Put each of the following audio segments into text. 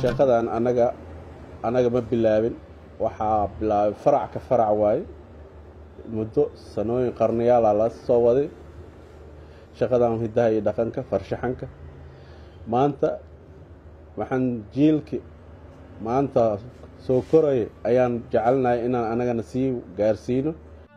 shaqadan anaga anaga ma bilaabin waxaa bilaabay farac ka farac waaye muddo sanooyin qarniyaala la soo waday shaqadan hidaha iyo dhaqanka farshaxanka maanta waxaan jiilki maanta soo koraya ayaan jecelnahay inaan anagana sii gaarsiino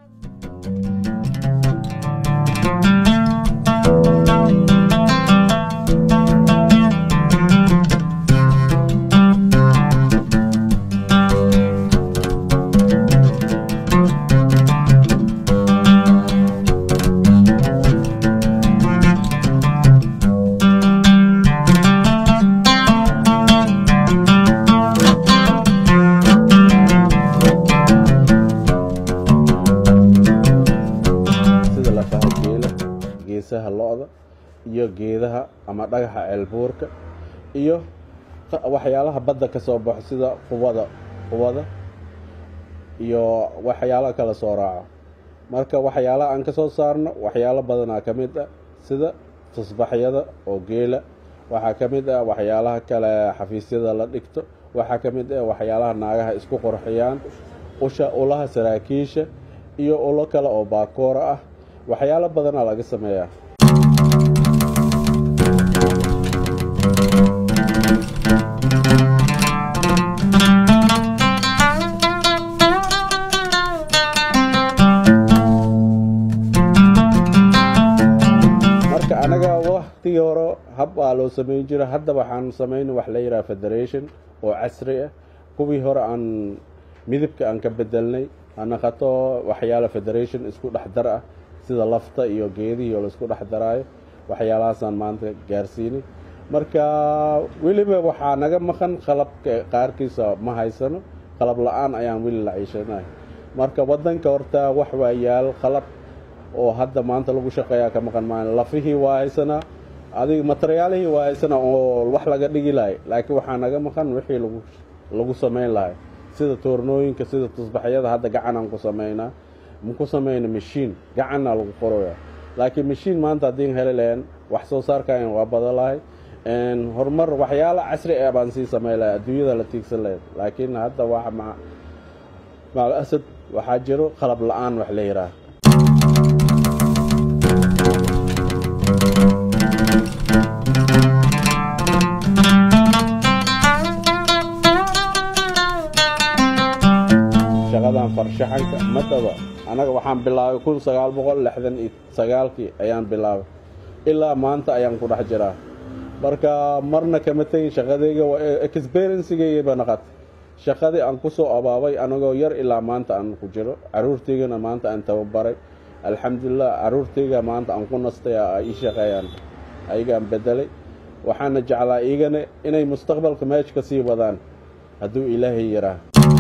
sida lafaha geela geesaha lo-da iyo geedaha ama dhagaxa ceelbuurka iyo qa- waxyaalaha badda ka soo baxo sida qubada qubada iyo waxyaalaha kala soo raaco marka waxyaalaha aan ka soo saarno waxyaalo badanaa ka mid ah sida tusbaxyada oo geela waxaa ka mid ah waxyaalaha kale xafiisyada la dhigto waxaa ka mid ah waxyaalaha naagaha isku qurxiyaan usha ulaha saraakiisha iyo ulo kale oo baakoora ah waxyaalo badanaa laga sameeyaa marka anaga waktigii hore hab aa loo sameyn jira hadda waxaan sameyn wax la yidhaha federation oo casri ah kuwii hore aan midabka aan ka bedelnay hanaqato waxyaala federation isku dhex dar ah sida lafta iyo geedihii oo laisku dhex daraayo waxyaalahaasaan maanta gaarsiinay marka weliba waxaa naga maqan qalabka qaarkiisa ma haysano qalab la-aan ayaan weli la ciishanahay marka wadanka horta wax waa yaal qalab oo hadda maanta lagu shaqeeyaa ka maqan maayo lafihii waa haysanaa adiga materiyaalihii waa haysanaa oo wax laga dhigi lahay laakiin waxaa naga maqan wixii lagu lagu samayn lahay sida toornooyinka sida tusbaxyada hadda gacanaan ku samaynaa ma ku samayna mashiin gacanaa lagu qoraya laakiin mashiin maanta haddiin heli lahayn wax soo saarkayan waa badan lahay horumar waxyaalo casri ah baan sii samayn lahay adduunyada la tiigsan lahayd laakiin hadda waa maca macal asad waxaa jiro qalab la-aan wax la yidhaah shaqadan farshaxanka madaba anaga waxaan bilaabay kun sagaal boqol lixdan iyo sagaalkii ayaan bilaabay ilaa maanta ayaan ku dhex jiraa marka marna kama tegin shaqadayga experiencegayba naqatay shaqadii aan ku soo abaabay anagoo yar ilaa maanta aan ku jiro caruurtaygana maanta aan tababaray alxamdulilah caruurtayga maanta aan ku nastay ay ii shaqeeyaan ayagaan bedelay waxaana jeclaa iigana inay mustaqbalka meesha ka sii wadaan hadduu ilaahay yaraa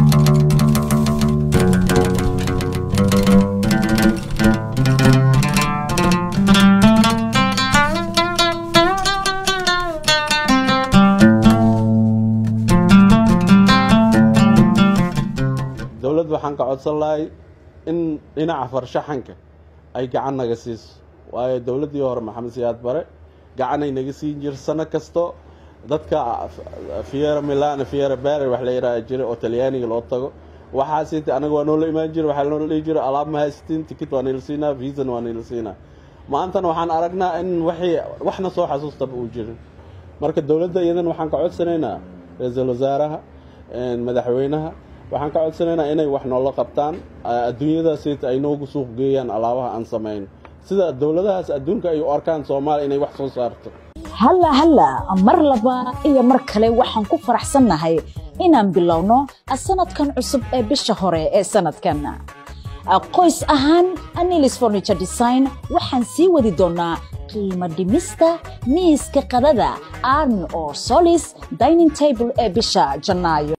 dowladda waxaan ka codsan lahay in dhinaca farshaxanka ay gacan naga siiso waayo dowladdii hore maxamed siyaad bare gacanay naga siin jir sano kasto dadka fiera milano fiera bare wax la yidhaha jira oo talyaaniga loo tago waxaas inta anaga waa noola imaan jira waxaa noola dhihi jira alaab ma haysatiin tikit waa nila siinaa viisan waa nila siinaa maantana waxaan aragnaa in waxii waxna soo xasuustaba uu jirin marka dowladda iyadan waxaan ka codsanaynaa ra-iisul wasaaraha madaxweynaha waxaan ka codsanaynaa inay wax noola qabtaan adduunyadaas ay noogu suuq geeyaan alaabaha aan samayn sida dowladahaas adduunka ay u arkaan soomaaliya inay wax soo saarto halla halla mar laba iyo mar kale waxaan ku faraxsannahay inaan bilowno sanadkan cusub ee bisha hore ee sanadkan qoys ahaan anilis furniture design waxaan sii wadi doonaa qiimo dhimista miiska qadada arn oo solis dining table ee bisha janaayo